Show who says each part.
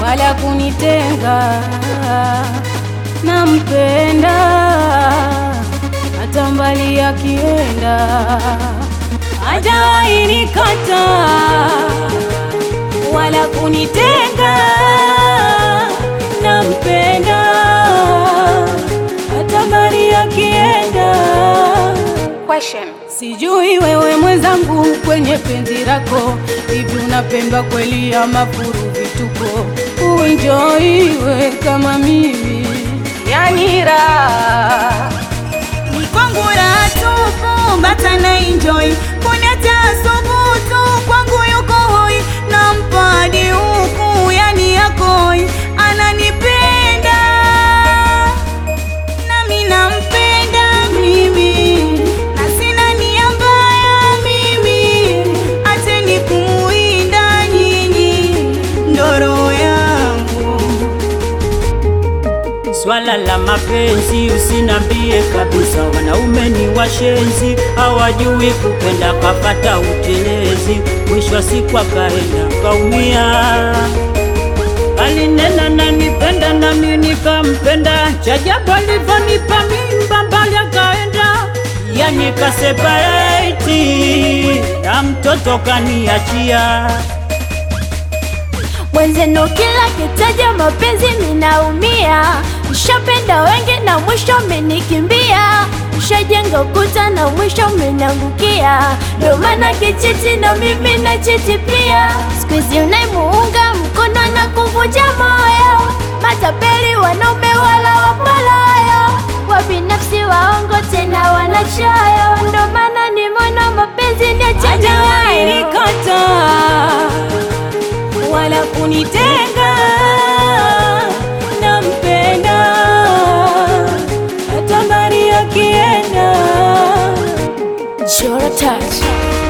Speaker 1: wala kunitenga. Nampenda hata mbali akienda, hajawahi nikata wala kunitenga. Nampenda hata mbali akienda.
Speaker 2: Question.
Speaker 1: Sijui wewe mwenzangu, kwenye penzi lako hivi unapendwa kweli ama furu vituko? Uenjoiwe kama mimi, yani raha
Speaker 3: Ni kwangu raha tupu, bata na enjoy. Kuna tasubutu kwangu yuko hoi, nampa hadi huku, yani yakoi, ananipenda nami nampenda mimi, na sina nia mbaya mimi, acheni kumuinda nyinyi, ndoro yangu
Speaker 4: Swala la mapenzi usinambie kabisa, wanaume ni washenzi, hawajui kupenda, kapata utelezi, mwisho wa siku akaenda kaumia. Alinena nanipenda nami nikampenda, chajabu alivyonipa mimba mbali akaenda, yani kasepareti na mtoto kaniachia.
Speaker 5: Mwenzenu kila kitaja mapenzi minaumia, nishapenda wengi na mwisho mmenikimbia, nishajenga ukuta na mwisho mmenangukia, ndio maana kichiti na mimi na chiti pia. Siku hizi unaimuunga mkono na kuvunja moyo, matapeli wanaume wala wapalayo, wabinafsi waongo tena wanachoyo, ndio maana nimeona mapenzi ni
Speaker 1: hajawahi
Speaker 5: achajawayo
Speaker 1: nikata wala kunitenga. Nampenda hata mbali akienda.
Speaker 5: Chora touch.